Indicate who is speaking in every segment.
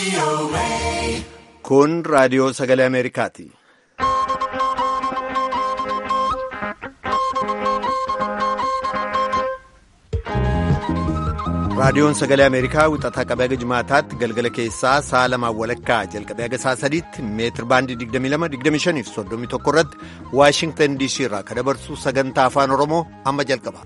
Speaker 1: Kun raadiyoo sagalee Ameerikaati. Raadiyoon sagalee Ameerikaa wixataa qabee haga jimaataatti galgala keessaa sa'a lamaan walakkaa jalqabee haga sa'a sadiitti meetir baandii 22-25 fi 31 irratti Waashingtan DC irraa kan dabarsu sagantaa afaan Oromoo amma jalqaba.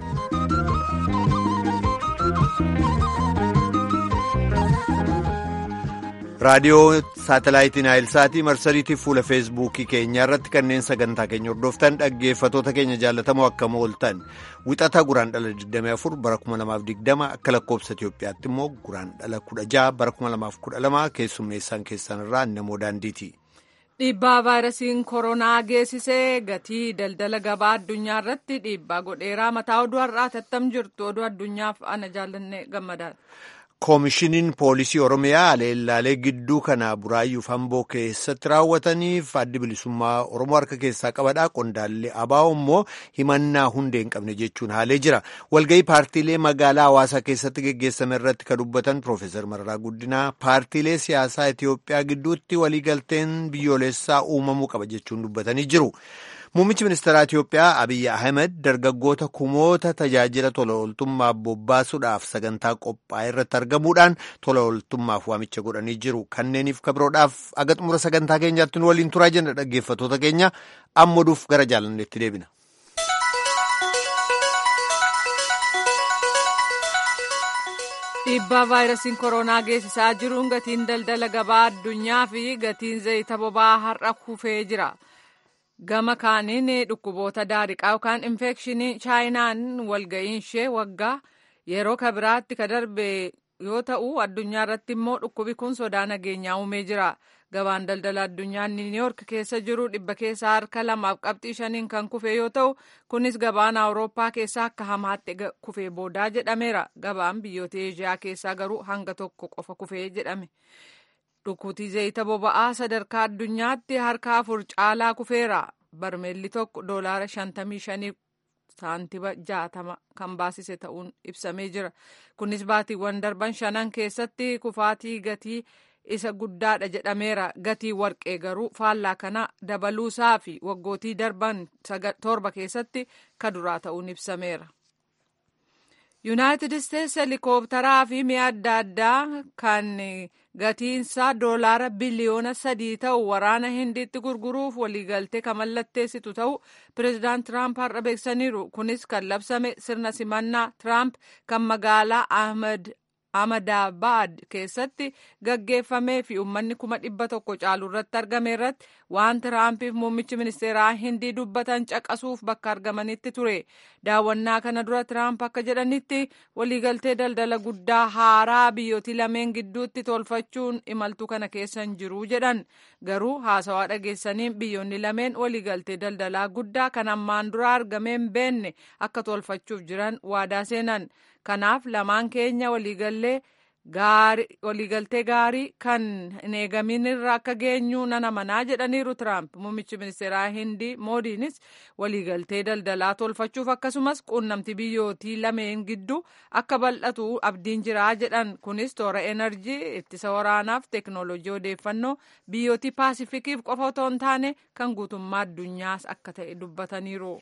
Speaker 1: raadiyoo saatalaayitiin aayilsaatii marsariitiif fuula feesbuukii keenyaa irratti kanneen sagantaa keenya hordoftan dhaggeeffatoota keenya jaallatamoo akkam ooltan wixata guraan dhala 24 bara 2020 akka lakkoobsa Itoophiyaatti immoo guraan dhala 16 bara 2012 keessummeessaan keessan irraa namoo daandiiti.
Speaker 2: Dhiibbaa vaayirasiin koronaa geessisee gatii daldala gabaa addunyaa irratti dhiibbaa godheeraa mataa oduu har'aa tattam jirtu oduu addunyaaf ana jaallanne gammadaadha.
Speaker 1: koomishiniin poolisii oromiyaa aleellaalee gidduu kana buraayyuuf hamboo keessatti raawwataniif addi bilisummaa oromoo harka keessaa qabadha qondaallee abaa'oo immoo himannaa hundee hin qabne jechuun haalee jira walgahii paartiilee magaalaa hawaasaa keessatti geggeessame irratti kan dubbatan piroofeesar mararaa guddinaa paartiilee siyaasaa itiyoophiyaa gidduutti waliigalteen biyyoolessaa uumamuu qaba jechuun dubbatanii jiru. Muummichi ministeeraa Itiyoophiyaa Abiyyi Ahmed dargaggoota kumoota tajaajila tola ooltummaa bobbaasuudhaaf sagantaa qophaa'e irratti argamuudhaan tola ooltummaaf waamicha godhanii jiru. Kanneeniif kabiroodhaaf aga xumura sagantaa keenyaatti nu waliin turaa jenna dhaggeeffatoota keenya amma oduuf gara jaalanneetti deebina.
Speaker 2: Dhiibbaa vaayirasiin koronaa geessisaa jiruun gatiin daldala gabaa addunyaa fi gatiin zayita boba'aa har'a kufee jira. gama kaaniin dhukkuboota daariqaa yookaan infekshinii chaayinaan walga'iin ishee waggaa yeroo kabiraatti ka darbe yoo ta'u addunyaa irratti immoo dhukkubi kun sodaa nageenyaa uumee jira gabaan daldala addunyaa niiwuyoork keessa jiru dhibba keessaa harka lamaaf qabxii shaniin kan kufe yoo ta'u kunis gabaan awurooppaa keessaa akka hamaatti kufee boodaa jedhameera gabaan biyyoota eeshiyaa keessaa garuu hanga tokko qofa kufee jedhame. dhukkutii zayita boba'aa sadarkaa addunyaatti harka afur caalaa kufeera barmeelli tokko doolaara shantamii shanii saantiba jaatama kan baasise ta'uun ibsamee jira kunis baatiiwwan darban shanan keessatti kufaatii gatii isa guddaadha jedhameera gatii warqee garuu faallaa kana dabaluusaa fi waggootii darban torba keessatti ka duraa ta'uun ibsameera. yuunaayitid isteetsi helikoophtaraa fi mi'a adda addaa kan gatiinsaa doolaara biliyoona sadii ta'u waraana hindiitti gurguruuf waliigaltee kan mallatteessitu ta'u pireezidaant tiraamp har'a beeksaniiru kunis kan labsame sirna simannaa tiraamp kan magaalaa ahmadabaad keessatti gaggeeffamee fi uummanni kuma dhibba tokko caalu irratti argame irratti waan tiraampiif muummichi ministeeraa hindii dubbatan caqasuuf bakka argamanitti ture daawwannaa kana dura tiraamp akka jedhanitti waliigaltee daldala guddaa haaraa biyyootii lameen gidduutti tolfachuun imaltuu kana keessa hin jiru jedhan garuu haasawaa dhageessaniin biyyoonni lameen waliigaltee daldalaa guddaa kan ammaan dura argameen beenne akka tolfachuuf jiran waadaa seenan kanaaf lamaan keenya waliigallee waliigaltee gaarii kan hin eegamin irra akka geenyu nan amanaa jedhaniiru tiraamp muummichi ministeeraa hindii moodiinis waliigaltee daldalaa tolfachuuf akkasumas quunnamtii biyyootii lameen gidduu akka bal'atu abdiin jiraa jedhan kunis toora enerjii ittisa waraanaaf teeknooloojii odeeffannoo biyyootii paasifikiif qofa otoo hin taane kan guutummaa addunyaas akka ta'e dubbataniiru.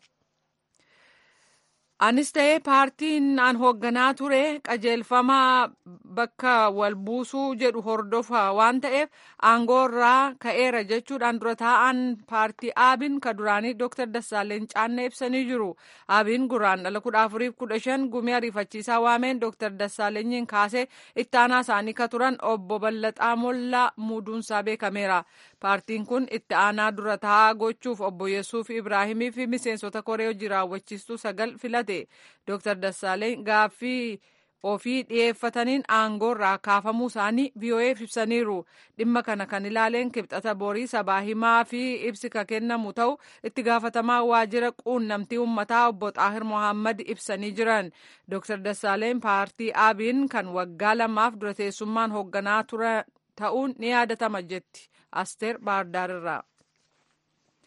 Speaker 2: anis ta'ee paartiin aan hoogganaa ture qajeelfama bakka wal buusuu jedhu hordofa waan ta'eef aangoo irraa ka'eera jechuudhaan dura taa'an paartii aabiin ka duraanii dooktar Dassaaleen Caannee ibsanii jiru. Aabiin guraan dhala kudha afuriif kudha shan gumii ariifachiisaa waameen dooktar Dassaalenyiin kaasee ittaanaa isaanii ka turan obbo Ballaxaa Mollaa muuduunsaa beekameera. Paartiin kun itti aanaa dura taa'aa gochuuf obbo Yesuuf Ibraahimii fi miseensota koree hojii raawwachiistuu sagal filate. Dooktar Dassaaleen gaaffii ofii dhiyeeffataniin aangoo irraa kaafamuu isaanii VOA'f ibsaniiru. Dhimma kana kan ilaaleen kibxata borii sabaa himaa fi ibsi ka kennamu ta'u itti gaafatamaa waajjira quunnamtii uummataa obbo Xaahir Mohaammed ibsanii jiran. Dooktar Dassaaleen paartii aabiin kan waggaa lamaaf dura teessummaan hoogganaa ture ta'uun ni yaadatama jetti. Asteer Baardaar irraa.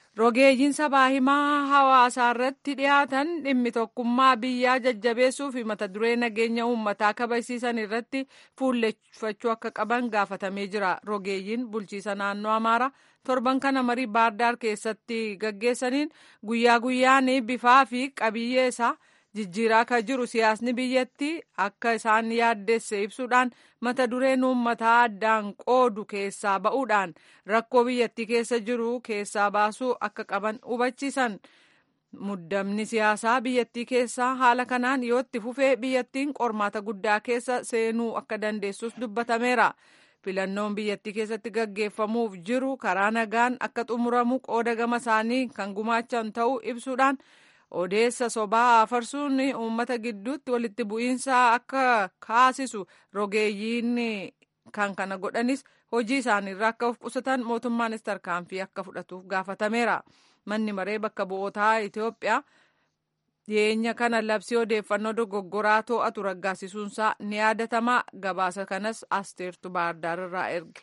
Speaker 2: rogeeyyiin sabaa himaa hawaasaa irratti dhiyaatan dhimmi tokkummaa biyyaa jajjabeessuu fi mata duree nageenya uummataa kabachiisan irratti fuulleffachuu akka qaban gaafatamee jira rogeeyyiin bulchiisa naannoo amaaraa torban kana marii baardaar keessatti gaggeessaniin guyyaa guyyaan bifaa fi qabiyyee isaa jijjiiraa akka jiru siyaasni biyyattii akka isaan yaaddeesse ibsuudhaan mata dureen uummataa addaan qoodu keessaa ba'uudhaan rakkoo biyyattii keessa jiru keessaa baasuu akka qaban hubachiisan muddamni siyaasaa biyyattii keessaa haala kanaan yoo itti fufee biyyattiin qormaata guddaa keessa seenuu akka dandeessus dubbatameera. filannoon biyyattii keessatti gaggeeffamuuf jiru karaa nagaan akka xumuramu qooda gama isaanii kan gumaachan ta'uu ibsuudhaan odeessa sobaa afarsuun uummata gidduutti walitti bu'iinsa akka kaasisu rogeeyyiin kan kana godhanis hojii isaaniirraa akka of qusatan mootummaanis tarkaanfii akka fudhatuuf gaafatameera manni maree bakka bu'ootaa itiyoophiyaa dhiyeenya kana labsii odeeffannoo dogoggoraa to'atu raggaasisuunsaa ni yaadatama gabaasa kanas asteertu baardaar irraa erge.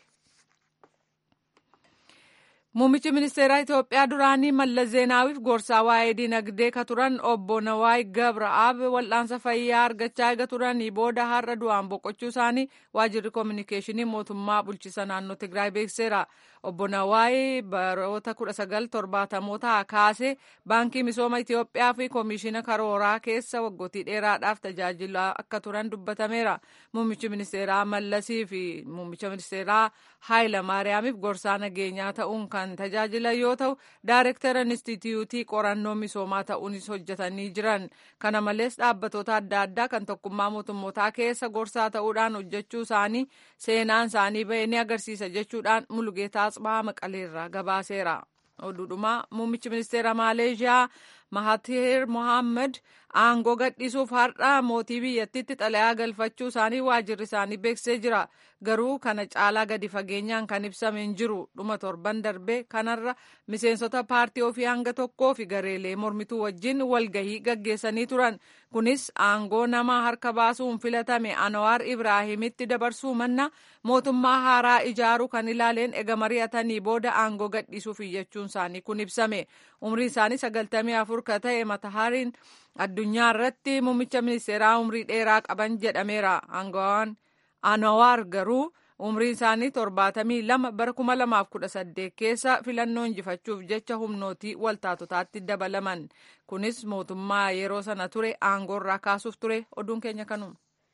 Speaker 2: Muummichi ministeeraa Itoophiyaa duraanii Mallas Zeenaawiif gorsaa waa'ee dinagdee ka turan obbo Nawaay Gabra'aab wal'aansa fayyaa argachaa eega turanii booda har'a du'aan boqochuu isaanii waajjirri koominikeeshinii mootummaa bulchiisa naannoo Tigraay beekseera. Obbo Nawaay baroota kudha sagal torbaatamoota kaasee baankii misooma Itoophiyaa fi koomishina karooraa keessa waggootii dheeraadhaaf tajaajilaa akka turan dubbatameera. Muummichi ministeeraa Mallasii fi muummicha ministeeraa Haayila Maariyaamiif gorsaa nageenyaa ta'uun kan tajaajilan yoo ta'u daarektara inistitiyuutii qorannoo misoomaa ta'uunis hojjetanii jiran kana malees dhaabbatoota adda addaa kan tokkummaa mootummootaa keessa gorsaa ta'uudhaan hojjechuu isaanii seenaan isaanii bahee ni agarsiisa jechuudhaan mulugeetaa Asbaa Maqaleerraa gabaaseera. oduudhumaa muummichi ministeera maaleeshiyaa mahatir mohaammed aangoo gadhiisuuf har'a mootii biyyattiitti xalayaa galfachuu isaanii waajjirri isaanii beeksisee jira garuu kana caalaa gadi fageenyaan kan ibsame hin jiru dhuma torban darbee kanarra miseensota paartii ofii hanga tokkoo fi gareelee mormituu wajjin walgahii gaggeessanii turan kunis aangoo nama harka baasuun filatame anwaar ibraahimitti dabarsuu manna mootummaa haaraa ijaaruu kan ilaaleen ega mari'atanii booda aangoo gadhiisuuf iyyachuun isaanii kun ibsame umrii isaanii sagaltamii afur ka ta'e matahariin addunyaa irratti muummicha ministeeraa umrii dheeraa qaban jedhameera aangawaan anwaar garuu umrii isaanii torbaatamii lama bara kuma lamaaf kudha saddeet keessa filannoo injifachuuf jecha humnootii waltaatotaatti dabalaman kunis mootummaa yeroo sana ture aangoo irraa kaasuuf ture oduun keenya kanuma.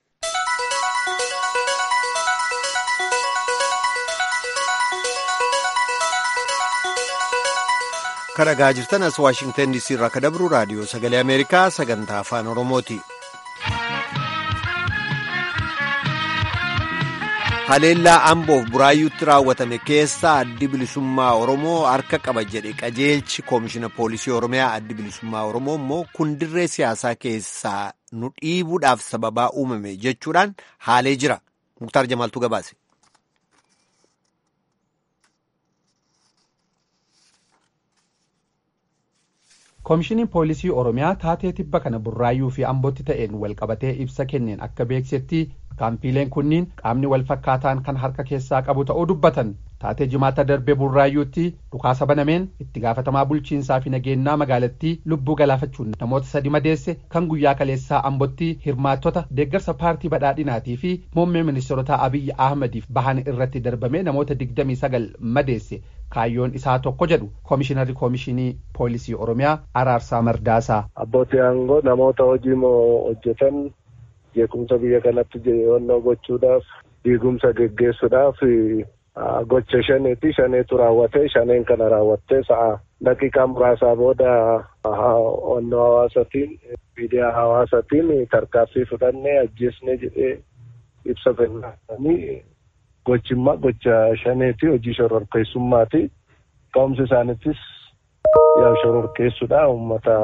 Speaker 1: kan dhagaa jirtan as waashingtan diisii irraa kan dabru raadiyoo sagalee ameerikaa sagantaa afaan oromooti. haleellaa amboof buraayyuutti raawwatame keessaa addi bilisummaa oromoo harka qaba jedhe qajeelchi koomishina poolisii oromiyaa addi bilisummaa oromoo immoo kun dirree siyaasaa keessaa nu dhiibuudhaaf sababaa uumame jechuudhaan haalee jira muktaar jamaaltu gabaase.
Speaker 3: koomishiniin poolisii oromiyaa taatee tibba kana burraayyuu fi ambootti ta'een walqabatee ibsa kenneen akka beeksetti kaampiileen kunniin qaamni wal fakkaataan kan harka keessaa qabu ta'uu dubbatan taatee jimaata darbee burraayyuutti dhukaasa banameen itti gaafatamaa bulchiinsaa fi nageenyaa magaalattii lubbuu galaafachuun namoota sadi madeesse kan guyyaa kaleessaa ambootti hirmaattota deeggarsa paartii badhaadhinaatii fi muummee ministeerotaa abiyyi ahmadiif bahan irratti darbamee namoota digdamii sagal madeesse kaayyoon isaa tokko jedhu koomishinarri koomishinii poolisii oromiyaa araarsaa mardaasaa.
Speaker 4: abbootii aangoo namoota hojii moo hojjetan jeequmsa biyya kanatti jeewwannoo gochuudhaaf diigumsa geggeessuudhaaf gocha shaneeti shaneetu raawwate shaneen kana raawwattee sa'a daqiiqaa muraasaa booda onnoo hawaasatiin miidiyaa hawaasatiin tarkaanfii fudhannee ajjeesnee jedhee ibsa kennanii gochimmaa gocha shaneeti hojii shororkeessummaati ka'umsi isaaniittis yaa shororkeessuudha uummata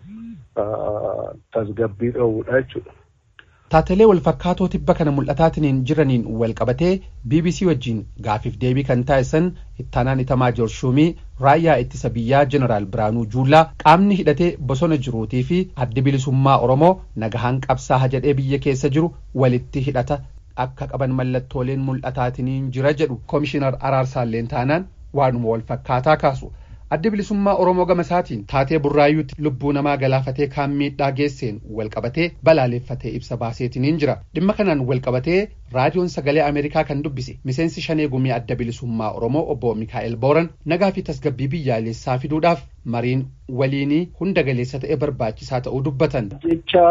Speaker 4: tasgabbii dhoowwudha jechuudha.
Speaker 3: Taatelee walfakkaatoo tibba kana mul'ataatiniin jiraniin walqabatee BBC wajjin gaafiif deebii kan taasisan ittaanaan itamaa jorshuumii raayyaa ittisa biyyaa jeneraal Biraanuu Juullaa qaamni hidhatee bosona jiruutii fi addi bilisummaa Oromoo nagahaan qabsaa'a jedhee biyya keessa jiru walitti hidhata akka qaban mallattooleen mul'ataatiniin jira jedhu koomishinar araarsaalleen taanaan waanuma walfakkaataa kaasu. addi bilisummaa oromoo gama isaatiin taatee burraayyuutti lubbuu namaa galaafatee kaan miidhaa geesseen walqabatee balaaleffatee ibsa baaseetiniin jira dhimma kanaan walqabatee raadiyoon sagalee ameerikaa kan dubbise miseensi shanee gumii adda bilisummaa oromoo obbo mikaa'el booran nagaa fi tasgabbii biyyaalessaa fiduudhaaf mariin waliinii hunda galeessa ta'e barbaachisaa ta'uu dubbatan.
Speaker 5: jecha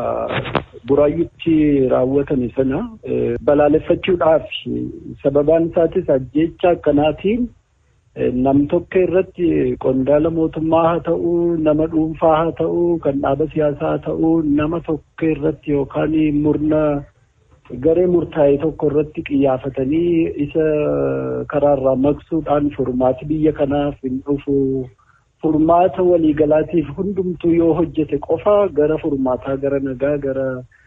Speaker 5: buraayyutti raawwatame sana balaaleffachuudhaaf sababaan isaatis jecha akkanaatiin nam tokko irratti qondaala mootummaa haa ta'uu nama dhuunfaa haa ta'uu kan dhaaba siyaasaa haa ta'uu nama tokko irratti yookaan murna garee murtaa'e tokko irratti xiyyeeffatanii isa karaarraa maqsuudhaan furmaati biyya kanaaf hin dhufu furmaata waliigalaatiif hundumtuu yoo hojjete qofa gara furmaataa gara nagaa gara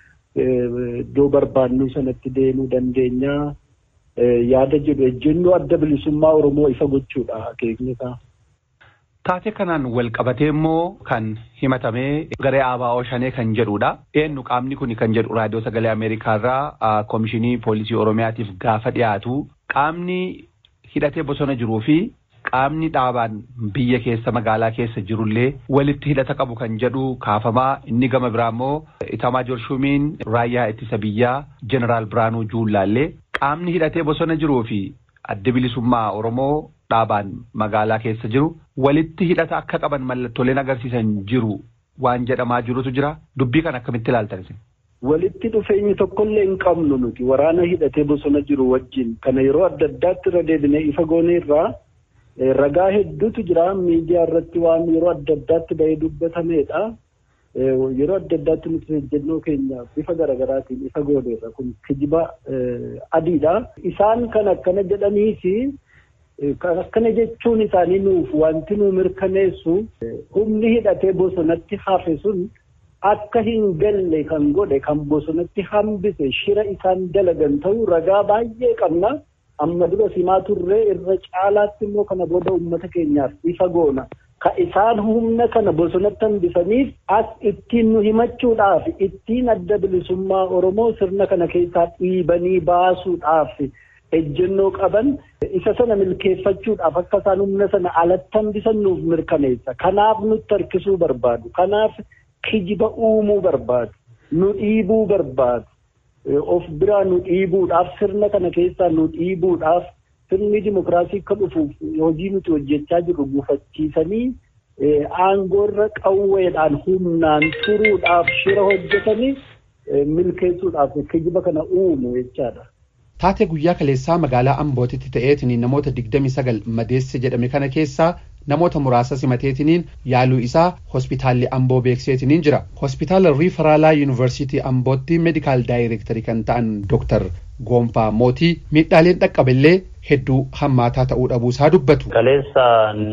Speaker 5: iddoo barbaannuu sanatti deemuu dandeenya. yaada jedhu ejjennoo adda bilisummaa Oromoo ifa gochuudha akeekni isaa.
Speaker 3: Taatee kanaan wal qabatee immoo kan himatamee garee ABO shanee kan jedhudha. Eenyu qaamni kun kan jedhu raadiyoo sagalee Ameerikaa irraa koomishinii poolisii Oromiyaatiif gaafa dhiyaatu qaamni hidhatee bosona jiruu fi qaamni dhaabaan biyya keessa magaalaa keessa jirullee walitti hidhata qabu kan jedhu kaafamaa inni gama biraa immoo Itamaa Jorshumiin raayyaa ittisa biyyaa Jeneraal Biraanuu Juullaallee qaamni hidhatee bosona jiruu fi adda bilisummaa Oromoo dhaabaan magaalaa keessa jiru walitti hidhata akka qaban mallattooleen agarsiisan jiru waan jedhamaa jirutu jira dubbii kan akkamitti ilaaltan
Speaker 5: Walitti dhufeenyi tokkollee hin qabnu nuti waraana hidhatee bosona jiru wajjin kana yeroo adda addaatti irra deebinee ifa goonee irraa ragaa hedduutu jira miidiyaa irratti waan yeroo adda addaatti bahee dubbatameedha. yeroo adda addaatti nuti ejjennoo keenya bifa garaagaraatiin ifa gooneerra kun kijiba adiidha. Isaan kan akkana jedhaniisi kan akkana jechuun isaanii nuuf wanti nu mirkaneessu humni hidhatee bosonatti hafe sun akka hin galle kan godhe kan bosonatti hambise shira isaan dalagan ta'uu ragaa baay'ee qabna. Amma dura simaa turree irra caalaatti immoo kana booda uummata keenyaaf ifa goona. ka isaan humna kana bosonatti hambisaniif as ittiin nu himachuudhaaf ittiin adda bilisummaa Oromoo sirna kana keessaa dhiibanii baasuudhaaf ejjennoo qaban isa sana milkeeffachuudhaaf akka isaan humna sana alatti hambisan nuuf mirkaneessa. Kanaaf nutti harkisuu barbaadu. Kanaaf kijiba uumuu barbaadu. Nu dhiibuu barbaadu. Of biraa nu dhiibuudhaaf sirna kana keessaa nu dhiibuudhaaf sirni dimokiraasii akka dhufuuf hojii nuti hojjechaa jirru gufachiisanii aangoorra qawweedhaan humnaan turuudhaaf shira hojjetanii milkeessuudhaaf kijiba kana uumu jechaadha.
Speaker 3: Taatee guyyaa kaleessaa magaalaa Ambootitti ta'eetiniin namoota digdami sagal madeesse jedhame kana keessaa namoota muraasa simateetiniin yaaluu isaa hospitaalli Amboo beekseetiniin jira. Hospitaala Riifaraalaa Yuunivarsiitii Ambootti meedikaal daayireektarii kan ta'an Dooktar Goonfaa Mootii miidhaaleen dhaqqaballee hedduu hammaataa ta'uu dhabuusaa dubbatu.
Speaker 6: Kaleessa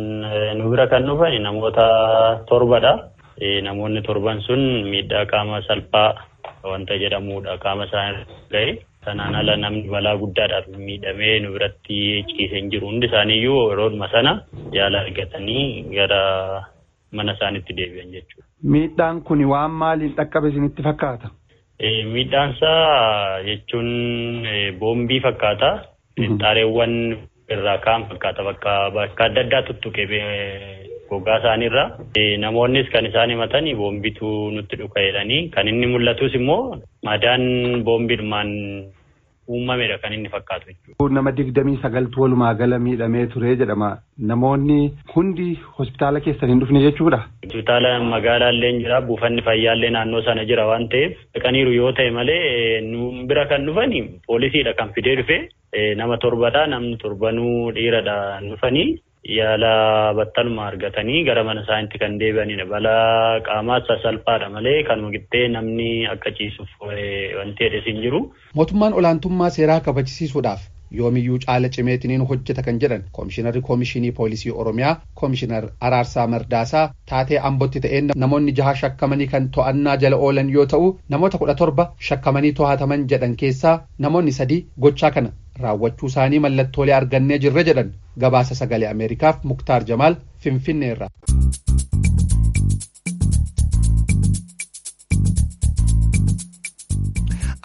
Speaker 6: nu bira kan dhufan namoota torbadha. Namoonni torban sun miidhaa qaama salphaa wanta jedhamudha qaama isaanii ga'e. Sanaan ala namni balaa guddaadhaaf miidhamee nu biratti ciisee hin jiru. Hundi isaaniiyyuu yeroodhuma sana yaala argatanii gara mana isaaniitti deebi'an jechuudha.
Speaker 3: Miidhaan kun waan maaliin dhaqqabe isinitti fakkaata?
Speaker 6: Miidhaan isaa jechuun boombii fakkaata. Xaareewwan irraa kaan fakkaata bakka bakka adda addaa tuttuqe gogaa isaaniirra. Namoonnis kan isaan himatan boombitu nutti dhuka jedhanii kan inni mul'atus immoo madaan boombiidhumaan uumamedha kan inni fakkaatu jechuudha.
Speaker 3: Nama digdamii sagaltu walumaa gala miidhamee ture jedhama. Namoonni hundi hospitaala keessan hin dhufne jechuudha.
Speaker 6: Hospitaala magaalaallee jira buufanni fayyaallee naannoo sana jira waan ta'eef dhaqaniiru yoo ta'e malee nu bira kan dhufani poolisiidha kan fidee dhufe nama torbadha namni torbanuu dhiiradha dhufanii yaala battaluma argatanii gara mana isaaniitti kan deebi'anidha. Balaa qaamaa sasalphaadha malee kanuma qixxee namni akka ciisuuf wanti jedhes hin jiru.
Speaker 3: Mootummaan olaantummaa seeraa kabachisiisuudhaaf yoomiyyuu caala cimeetiniin hojjeta kan jedhan koomishinarri koomishinii poolisii oromiyaa koomishinar araarsaa mardaasaa taatee ambootti ta'een namoonni jaha shakkamanii kan to'annaa jala oolan yoo ta'u namoota kudha torba shakkamanii to'ataman jedhan keessaa namoonni sadii gochaa kana raawwachuu isaanii mallattoolee argannee jirra jedhan gabaasa sagalee ameerikaaf muktaar jamaal finfinneerra.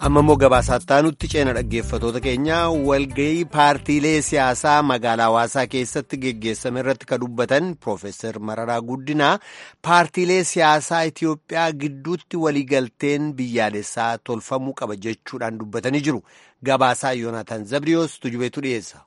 Speaker 1: amma immoo gabaasaa nutti ceena dhaggeeffatoota keenya walgahii paartiilee siyaasaa magaalaa hawaasaa keessatti geggeessame irratti ka dubbatan Profeesar Mararaa Guddinaa paartiilee siyaasaa Itiyoophiyaa gidduutti waliigalteen biyyaalessaa tolfamuu qaba jechuudhaan dubbatanii jiru. Gabaasaa Yoonaataan Zabriyoos tujubeetu dhiyeessa.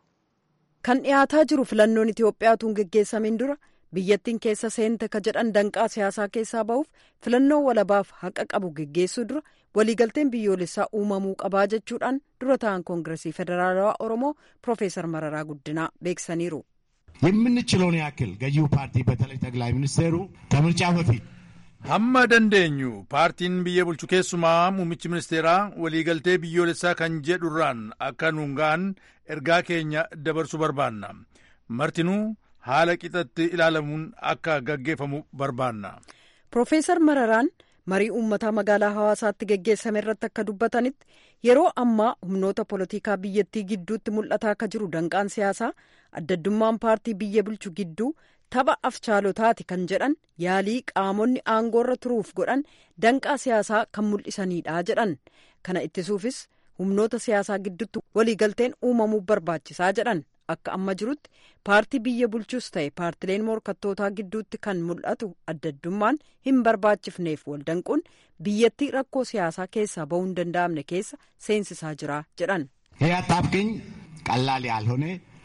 Speaker 7: Kan dhiyaataa jiru filannoon Itiyoophiyaatuun geggeessamin dura biyyattiin keessa seente ka jedhan danqaa siyaasaa keessaa bahuuf filannoo walabaaf haqa qabu geggeessuu dura waliigalteen biyyoolessaa uumamuu qabaa jechuudhaan dura ta'an koongiresii federaalawaa oromoo ፕሮፌሰር መረራ ጉዲና beeksisaniiru.
Speaker 8: የምንችለውን ያክል ገዢው ፓርቲ በተለይ ጠቅላይ ሚኒስቴሩ ከምርጫ በፊት
Speaker 9: hamma dandeenyu paartiin biyya bulchu keessumaa muummichi ministeeraa waliigaltee biyyoolessaa kan jedhurraan akka nuun ga'an ergaa keenya dabarsuu barbaanna martinuu haala qixatti ilaalamuun akka gaggeeffamu barbaanna.
Speaker 7: Profeesar Mararaan marii uummataa magaalaa hawaasaatti geggeessame irratti akka dubbatanitti yeroo ammaa humnoota polotikaa biyyattii gidduutti mul'ataa akka jiru danqaan siyaasaa addaddummaan paartii biyya bulchu gidduu tapha afchaalotaati kan jedhan yaalii qaamonni aangoorra turuuf godhan danqaa siyaasaa kan mul'isanidha jedhan kana ittisuufis humnoota siyaasaa gidduutti waliigalteen uumamuu barbaachisaa jedhan akka amma jirutti paartii biyya bulchus ta'e paartileen morkattootaa gidduutti kan mul'atu addaddummaan hin barbaachifneef waldanquun biyyattii rakkoo siyaasaa keessaa bahuu hin danda'amne keessa seensisaa jira jedhan.
Speaker 8: ይህ አጣብቂኝ ቀላል ያልሆነ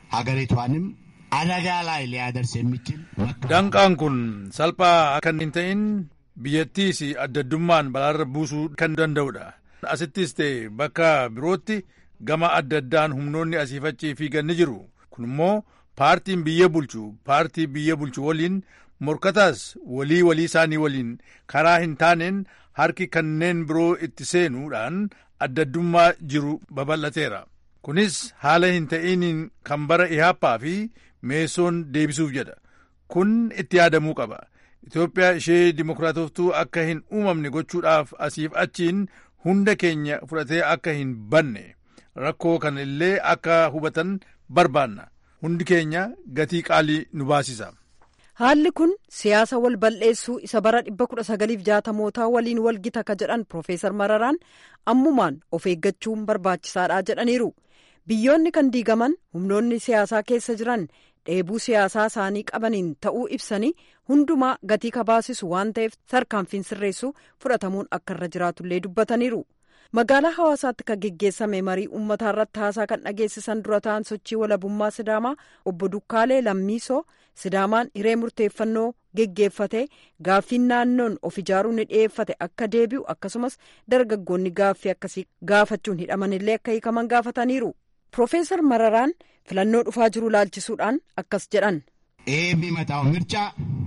Speaker 8: ሀገሪቷንም አደጋ ላይ ሊያደርስ የሚችል
Speaker 9: danqaan kun salphaa akka hin ta'in biyyattiis addaddummaan balaarra buusuu kan danda'udha asittis ta'e bakka birootti gama adda addaan humnoonni asiifachii fiigan ni jiru kun immoo paartiin biyya bulchu paartii biyya bulchu waliin morkataas walii walii isaanii waliin karaa hin taaneen harki kanneen biroo itti seenuudhaan addaddummaa jiru babal'ateera kunis haala hin ta'iniin kan bara ihaappaa fi meessoon deebisuuf jedha kun itti yaadamuu qaba itoophiyaa ishee dimokiraatoftuu akka hin uumamne gochuudhaaf asiif achiin hunda keenya fudhatee akka hin banne rakkoo kana illee akka hubatan barbaanna hundi keenya gatii qaalii nu baasisa.
Speaker 7: haalli kun siyaasa wal bal'eessuu isa bara 1960mootaa waliin walgita ka jedhan Profeesar Mararaan ammumaan of eeggachuun barbaachisaadha jedhaniiru. Biyyoonni kan diigaman humnoonni siyaasaa keessa jiran dheebuu siyaasaa isaanii qabaniin ta'uu ibsanii hundumaa gatii kabaasisu waan ta'eef tarkaanfiin sirreessuu fudhatamuun akka irra jiraatullee dubbataniiru. magaalaa hawaasaatti kan geggeessame marii uummataa irratti haasaa kan dhageessisan dura ta'an sochii walabummaa sidaamaa obbo Dukkaalee Lammiisoo sidaamaan hiree murteeffannoo geggeeffate gaaffiin naannoon of ijaaruu ni dhiyeeffate akka deebi'u akkasumas dargaggoonni gaaffii akkasii gaafachuun hidhamanillee akka hiikaman gaafataniiru. Profeesar Mararaan filannoo dhufaa jiru laalchisuudhaan akkas jedhan.
Speaker 8: ይህ የሚመጣው ምርጫ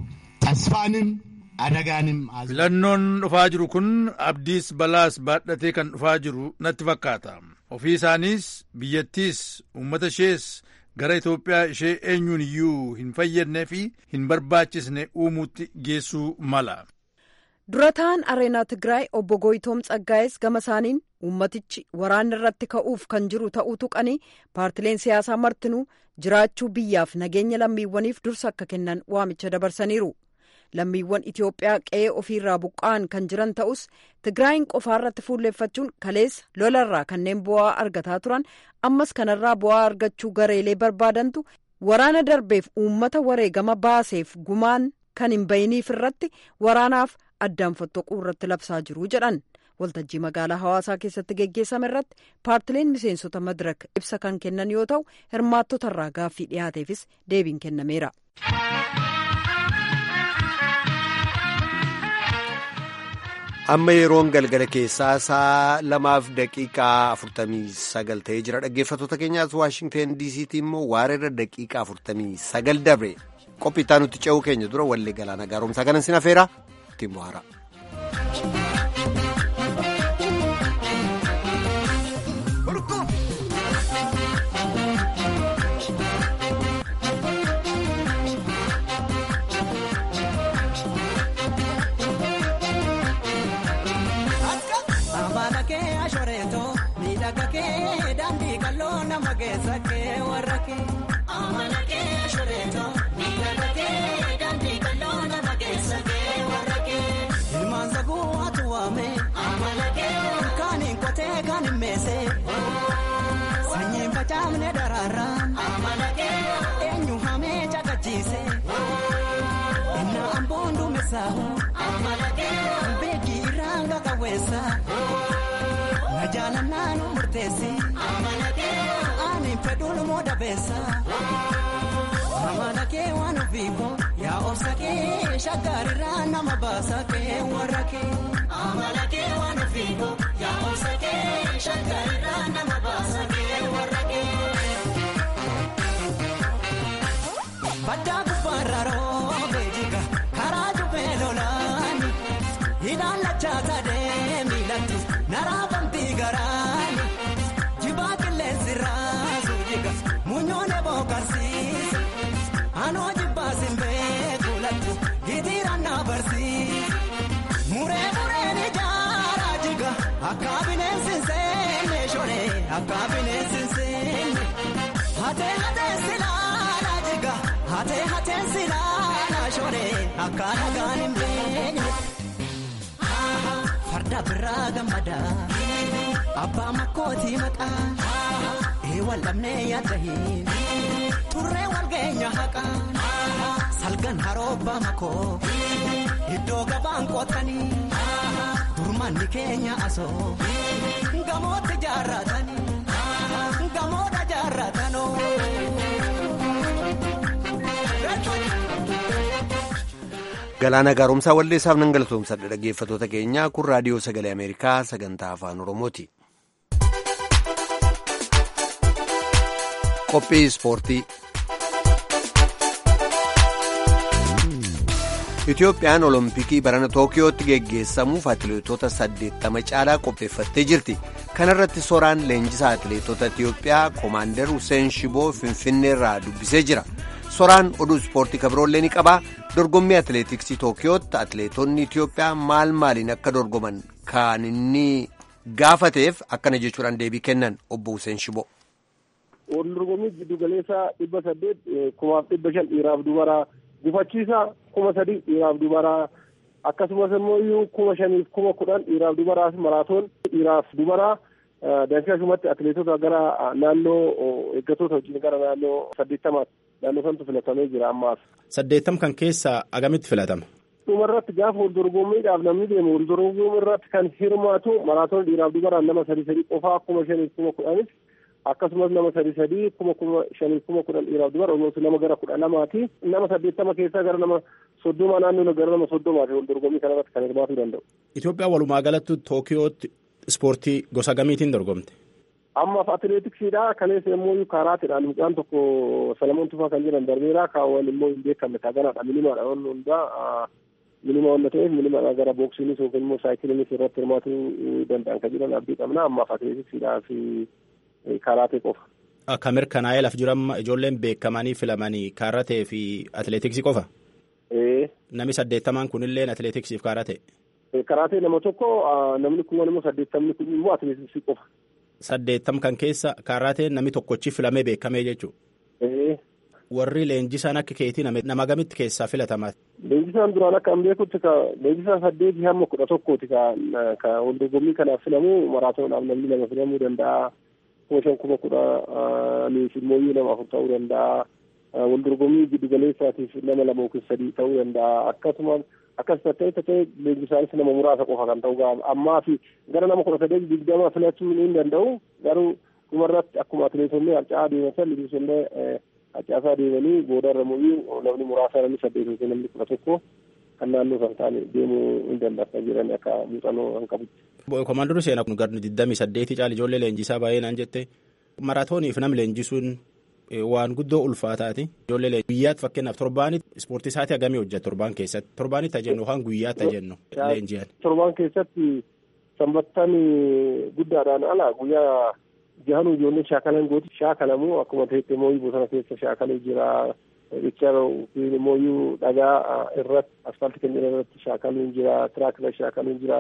Speaker 8: ተስፋንም አደጋንም
Speaker 9: filannoon dhufaa jiru kun abdiis balaas baadhatee kan dhufaa jiru natti fakkaata ofii isaaniis biyyattiis uummata ishees gara Itoophiyaa ishee eenyuun iyyuu hin fayyadnee fi hin barbaachisne uumuutti geessuu mala.
Speaker 7: dura ta'an areenaa tigraay obbo Goyitoom Tsaggaa'es gama isaaniin uummatichi waraanni irratti ka'uuf kan jiru ta'uu tuqanii paartileen siyaasaa martinuu jiraachuu biyyaaf nageenya lammiiwwaniif dursa akka kennan waamicha dabarsaniiru. lammiiwwan Itoophiyaa qe'ee ofiirraa buqqa'an kan jiran ta'us Tigraayin qofaarratti fuulleeffachuun kaleessa lolarraa kanneen bu'aa argataa turan ammas kanarraa bu'aa argachuu gareelee barbaadantu waraana darbeef uummata wareegama baaseef gumaan kan hin bayiniif irratti waraanaaf addaan fottoquu irratti labsaa jiru jedhan. waltajjii magaalaa hawaasaa keessatti geggeessame irratti paartileen miseensota madirak ibsa kan kennan yoo ta'u hirmaattota irraa gaaffii dhiyaateefis deebiin kennameera.
Speaker 1: amma yeroon galgala keessaa saa lamaaf daqiiqaa afurtamii sagal ta'ee jira dhaggeeffattoota keenyaas waashingteen diisiitti immoo waareerra daqiiqaa afurtamii sagal dabre qophiitaa nutti ce'uu keenya dura wallee galaana gaaromsaa kanan sin afeera ittiin bohaara.
Speaker 10: Ilmaan sagoo atu waame. Kaaniin qotee kaaniin meesee. Sanyiin facaafne daraaraan. Eenyu hamee caqachiise. Innaa amboon duumessaahu. Beekii irraan qaqawweessa. Na jaalannaa nu murteessi. Ani fedhuun moo dabeessa. Amala kee waan ofiiko yaa obsa kee shaggarirraa nama baasa kee warra kee. Amala kee waan ofiiko yaa obsa kee shaggarirraa nama baasa kee warra kee. Baddaa gubbaarra roobee jiga karaa jubee lolaani hidhaan lachaa sadee miilatti naraafamtii garaani jibaa qilleensi raasuu jiga muunyoonee bookarsiisa. Anoo jibbaasin beeku lattu gitiiraan na barsiisa. Muree mureen ijaaraa jiga akka bineensi hin seenne shoree akka bineensi hin seenne. Hatee hatee silaala jiga hatee hatee silaala shoree akka nagaan hin beekne. Farda biraa gammadaa abbaa makkootii maqaa eewwan lamnee yaadda hin. Turree wal geenya haqaan salgan haroobbaa makoo iddoo gabaan qootanii durmanni keenya asoo gamootti jaarratanii gamoodha jaarratanoo.
Speaker 1: Galaana gaaromsaa walleessaaf nan galatoomsadha dhaggeeffatoota keenyaa kun raadiyoo sagalee Ameerikaa sagantaa afaan Oromooti. Qophii ispoortii. Itoophiyaan olompikii barana Tookiyootti geggeessamuuf atileetota saddeettama caalaa qopheeffattee jirti. Kana irratti soraan leenjisaa atileetota Itoophiyaa Komaander Hussein Shiboo Finfinneerraa dubbisee jira. Soraan oduu ispoortii kabiroollee ni qaba. Dorgommii atileetiksii Tookiyootti atileetonni Itoophiyaa maal maaliin akka dorgoman kan inni gaafateef akkana jechuudhaan deebii kennan obbo Hussein Shiboo.
Speaker 4: Wal dorgommii giddu galeessaa dhibba saddeet kumaaf dhibba shan dhiiraaf dubaraa gufachiisaa kuma sadii dhiiraaf dubaraa akkasumas immoo kuma shaniif kuma kudhan dhiiraaf dubaraas maraatoon dhiiraaf dubaraa dansaashumatti atileetota gara naannoo eeggatoota wajjin gara naannoo saddeettamaatti naannoo santu filatamee jira ammaaf.
Speaker 11: Saddeettam kan keessa agamitti filatama?
Speaker 4: Dhumarratti gaafa wal dorgommiidhaaf namni deemu wal dorgommii irratti kan hirmaatu maraatoon dhiiraaf dubaraan nama sadii sadii qofaa kuma shaniif kuma kudhanis akkasumas nama sadii sadii kuma kuma shanii kuma kudhan dhiiraaf dubara olmooti nama gara kudha lamaati nama saddeettama keessaa gara nama soddoma naannoo gara nama soddomaati wal dorgommii kanarratti kan hirmaatuu danda'u.
Speaker 11: Itoophiyaan walumaa galatti Tookiyootti ispoortii gosa gamiitiin dorgomte?
Speaker 4: Ammaaf atileetiksiidha kaleessa immoo kaaraatidhaan mucaan tokko Salamoon Tufaa kan jedhan darbeera kaawwan immoo hin beekamne taaganaadha minimaadha wanni hundaa minima wanta ta'eef minimaadha gara booksiinis yookiin immoo saayikiliinis irratti hirmaatuu danda'an kan jedhan abdii qabna ammaaf atileetiksiidhaa fi Karaatee qofa.
Speaker 11: Akka mirkanaa'ee laf jiru amma ijoolleen beekamanii filamanii kaaratee fi atileetiksii qofa. Namni saddeettamaan kunillee atileetiksiif kaaratee.
Speaker 4: Karaatee nama tokko namni kun immoo saddeettamni kun immoo atileetiksii qofa.
Speaker 11: Saddeettam kan keessa karaatee namni tokkochi filamee beekamee jechuudha. Warri leenjisaan akka keetii nama gamitti keessaa filatamaa.
Speaker 4: Leenjisaan duraan akka an beekutti leenjisaan saddeetii hamma kudha tokkooti ka wal dorgommii kanaaf filamu maraatoodhaaf namni lama filamuu danda'a. kuma shan kuma kudhaniif immoo nama afur ta'uu danda'a. Wal dorgommii giddu galeessaatiif nama lama yookiin sadii ta'uu danda'a. Akkasuma akkas ta'e ta'e leenjisaanis nama muraasa qofa kan ta'u ammaa fi gara nama kudha saddeet digdama filachuu ni danda'u. Garuu dhumarratti akkuma atileetonni harca'aa deeman leenjisollee harcaasaa deemanii boodarra immoo namni muraasa namni saddeet yookiin namni kudha tokko kan naannoo kan ta'an deemuu hin danda'an jiran akka muuxannoo kan qabutti.
Speaker 11: Komaandoon seenaa kun gara digdamii saddeetii caala ijoollee leenjisaa baay'ee naan jette maraatooniif nam leenjisuun waan guddoo ulfaataati. Ijoollee guyyaatti fakkeenyaaf torbaanitti ispoortii isaatii hagamii hojjeta torbaan keessatti torbaanitti tajennu yookaan guyyaatti tajennu leenji'an.
Speaker 4: Torbaan keessatti sanbattaan guddaadhaan ala guyyaa jahanuu ijoollee shaakalan gooti shaakalamuu akkuma ta'etti immoo bosona keessa shaakaluu jira. Richa immoo dhagaa irratti asfaaltii kan jedhan irratti shaakaluun jira tiraak irratti shaakaluun jira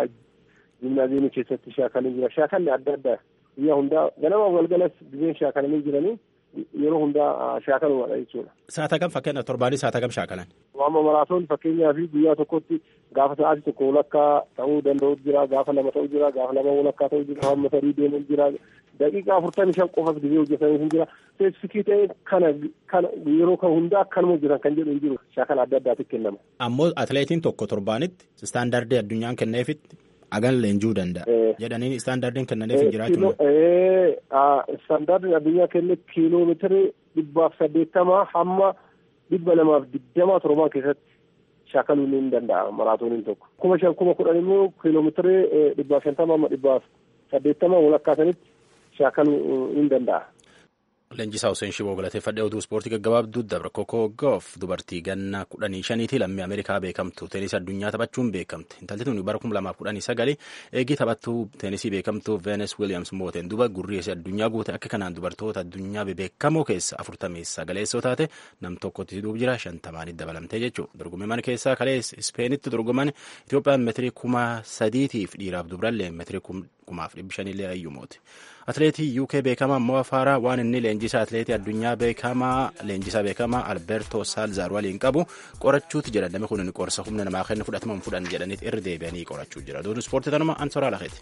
Speaker 4: gimnaaziyeemii keessatti shaakaluun jira shaakalli adda addaa guyyaa hundaa ganama galgalas gizeen shaakalanii jiranii yeroo hundaa shaakalumadha jechuudha.
Speaker 11: Saata kam fakkeenyaaf torbaanis saata kam shaakalan?
Speaker 4: Amma maraatoon fakkeenyaa fi guyyaa tokkotti gaafa sa'aatii tokko walakkaa ta'uu danda'u jira gaafa lama ta'uu jira gaafa lama walakkaa ta'uu jira hamma sadii deemuu jira daqiiqaa afurtamii shan qofas gizee hojjetanii hin jira speesifikii ta'e kana kana yeroo kan hundaa akkanuma hojjetan kan jedhu hin jiru shaakala adda addaatiif kennama.
Speaker 11: Ammoo atileetiin tokko torbaanitti istaandardii addunyaan kenneefitti hagan leenjuu danda'a jedhanii istaandardiin kennaneef hin jiraachuu.
Speaker 4: Istaandardiin addunyaa kenne kiiloomeetirii dhibbaaf saddeettamaa hamma dhibba lamaaf digdamaa torbaan keessatti shaakaluun ni danda'a maraatooniin tokko. kuma shan kuma kudhan immoo kiiloomeetirii dhibbaaf shantama amma dhibbaaf saddeettama walakkaasanitti shaakaluu ni danda'a.
Speaker 11: Leenjisaa Hussein Shiboo galateeffadhee oduu ispoortii gaggabaabduu dabra Kokoo Goof dubartii ganna kudhanii shaniitii lammii Ameerikaa beekamtu teenisii addunyaa taphachuun beekamte. Intalli tuni bara kuma lamaaf kudhanii sagali eegii taphattuu teenisii beekamtuu Veenes Wiiliyaams mooteen duba gurri isii addunyaa guute akka kanaan dubartoota addunyaa bebeekamoo keessa afurtamii sagaleessoo taate nam tokkotti hidhuuf jira shantamaanitti dabalamtee jechuudha. Dorgommiiman keessaa kalees Ispeenitti dorgoman Itoophiyaan meetirii kuma sadiitiif dhiiraaf dubrallee meetirii kumaaf dhibbi shanillee ayyumooti. Atileetii UK beekamaa Mo'a Faaraa waan inni leenjisaa atileetii addunyaa beekamaa leenjisaa beekamaa Alberto Saalzaar waliin qabu qorachuuti jedha namni kun qorsa humna namaa kennu fudhataman fudhan jedhaniit irra deebi'anii qorachuu jira. Duun ispoortii tanuma Ansoraa Lakeeti.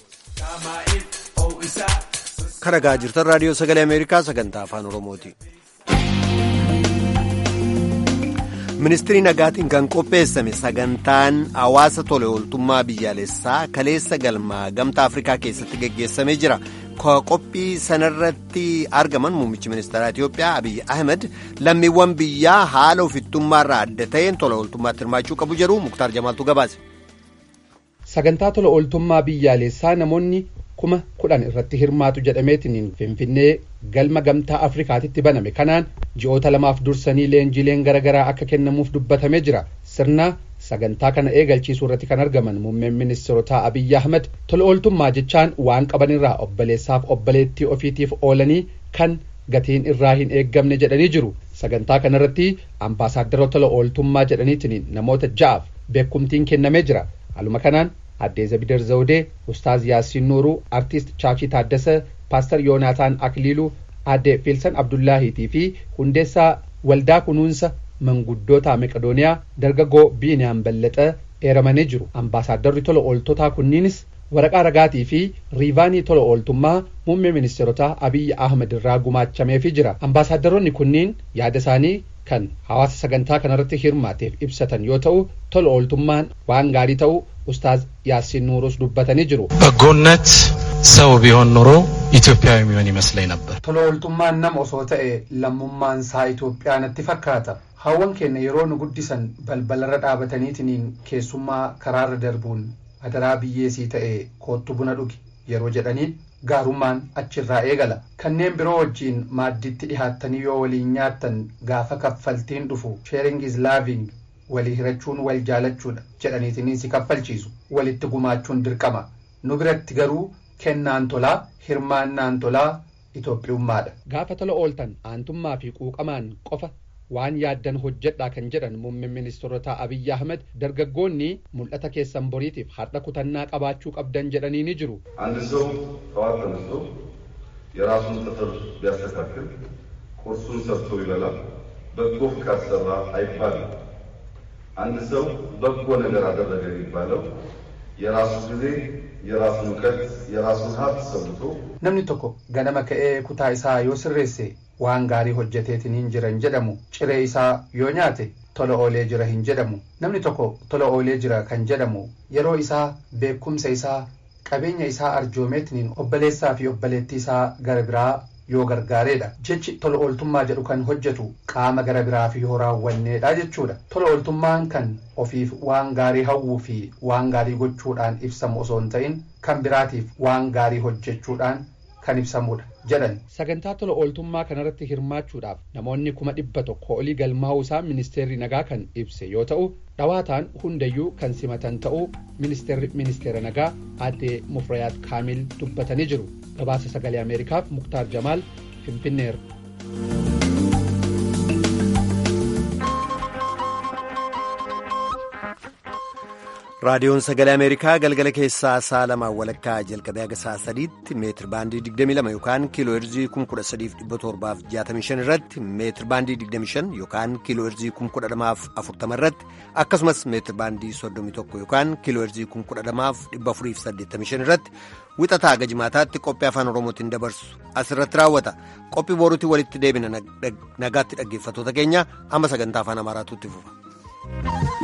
Speaker 1: Karagaa jirtan raadiyoo sagalee Ameerikaa sagantaa afaan Oromooti. ministirii nagaatiin kan qopheessame sagantaan hawaasa tola ooltummaa biyyaalessaa kaleessa galmaa gamtaa afrikaa keessatti geggeessamee jira qophii sanarratti argaman muummichi ministeeraa itiyoophiyaa abiyyi ahmed lammiiwwan biyyaa haala ofittummaarraa adda ta'een tola ooltummaatti hirmaachuu qabu jedhu muktaar jamaaltu gabaase.
Speaker 3: sagantaa tola ooltummaa biyyaalessaa namoonni kuma kudhan irratti hirmaatu jedhameetiin finfinnee galma gamtaa afrikaatitti baname kanaan ji'oota lamaaf dursanii leenjiileen garaagaraa akka kennamuuf dubbatamee jira sirna sagantaa kana eegalchiisuu irratti kan argaman muummeen ministeerotaa abiyyi ahmed tola ooltummaa jechaan waan qabanirraa obboleessaaf obboleettii ofiitiif oolanii kan gatiin irraa hin eeggamne jedhanii jiru sagantaa kanarratti ambaasaaddara tola ooltummaa jedhaniitiin namoota ja'aaf beekumtiin kennamee jira haaluma kanaan addee zabidar zawudee ustaaz yaasiin nuuruu artiist chaachii taaddasa paastar yoonaataan akliiluu addee fiilsan abdullaahiitii fi hundeessaa waldaa kunuunsa manguddoota meqadooniyaa dargaggoo biiniyaan ballaxa eeramanii jiru ambaasaadarri tola ooltotaa kunniinis waraqaa ragaatii fi riivaanii tola ooltummaa muummee ministeerotaa abiyyi ahmed irraa gumaachameefii jira ambaasaadaronni kunniin yaada isaanii kan hawaasa sagantaa kanarratti hirmaateef ibsatan yoo ta'u tola ooltummaan waan gaarii ta'u ኡስታዝ ያሲን ኑሩስ ዱበተኒ ጅሩ
Speaker 12: በጎነት ሰው ቢሆን ኖሮ ኢትዮጵያዊ የሚሆን ይመስለኝ ነበር።
Speaker 3: tola ooltummaan nama osoo ta'e lammummaan isaa Itoophiyaa natti fakkaata. Hawwan keenya yeroo nu guddisan balbalarra dhaabataniitiin keessummaa karaarra darbuun adaraa biyyeesii ta'e koottu buna dhugi yeroo jedhaniin gaarummaan achirraa eegala. Kanneen biroo wajjiin maaddiitti dhihaattanii yoo waliin nyaattan gaafa kaffaltiin dhufu sharing is loving walii hirachuun wal jaalachuudha jedhaniitiin si kaffalchiisu walitti gumaachuun dirqama nu biratti garuu kennaan tolaa hirmaannaan tolaa Itoophiyummaadha. Gaafa tola ooltan aantummaa fi quuqamaan qofa waan yaaddan hojjedhaa kan jedhan muummeen ministeerotaa Abiyyi Ahmed dargaggoonni mul'ata keessan boriitiif har'a kutannaa qabaachuu qabdan jedhanii ni jiru.
Speaker 13: አንድ ሰው ጠዋት ተነስቶ የራሱን ጥፍር ቢያስተካክል ቁርሱን ሰርቶ ይበላል። በጎ ፍቃድ ሰራ አይባልም። አንድ ሰው በጎ ነገር አደረገ የሚባለው የራሱ ጊዜ፣ የራሱን እውቀት፣ የራሱን ሀብት ሰውቶ
Speaker 3: namni tokko ganama ka'ee kutaa isaa yoo sirreesse waan gaarii hojjeteetiin hin jiran jedhamu ciree isaa yoo nyaate tola oolee jira hin jedhamu namni tokko tola oolee jira kan jedhamu yeroo isaa beekumsa isaa qabeenya isaa arjoomeetiin obboleessaa fi obboleettii isaa gara biraa yoo gargaareedha jechi tola ooltummaa jedhu kan hojjetu qaama gara biraa fi yoo raawwanneedha jechuudha tola ooltummaan kan ofiif waan gaarii hawwuu fi waan gaarii gochuudhaan ibsamu osoo hin ta'in kan biraatiif waan gaarii hojjechuudhaan kan ibsamudha jedhan sagantaa tola ooltummaa kanarratti hirmaachuudhaaf namoonni kuma dhibba tokko olii galmaa'uu isaa ministeerri nagaa kan ibse yoo ta'u dhawaataan hundayyuu kan simatan ta'uu ministeerri ministeera nagaa addee mufrayaat kaamil dubbatanii jiru gabaasa sagalee ameerikaaf muktaar jamaal finfinneer.
Speaker 1: raadiyoon sagalee ameerikaa galgala keessaa sa'a lamaan walakkaa jalqabee haga sa'a sadiitti meetir baandii 22 yookaan kiiloo heerzii 13765 irratti meetir baandii 25 yookaan kiiloo heerzii 11040 irratti akkasumas meetir baandii 31 yookaan kiiloo heerzii 10485 irratti wixataa haga jimaataatti qophii afaan oromootiin dabarsu asirratti raawwata qophii boruutti walitti deebina nagaatti dhaggeeffatoota keenya amma sagantaa afaan amaaraatu itti fufa.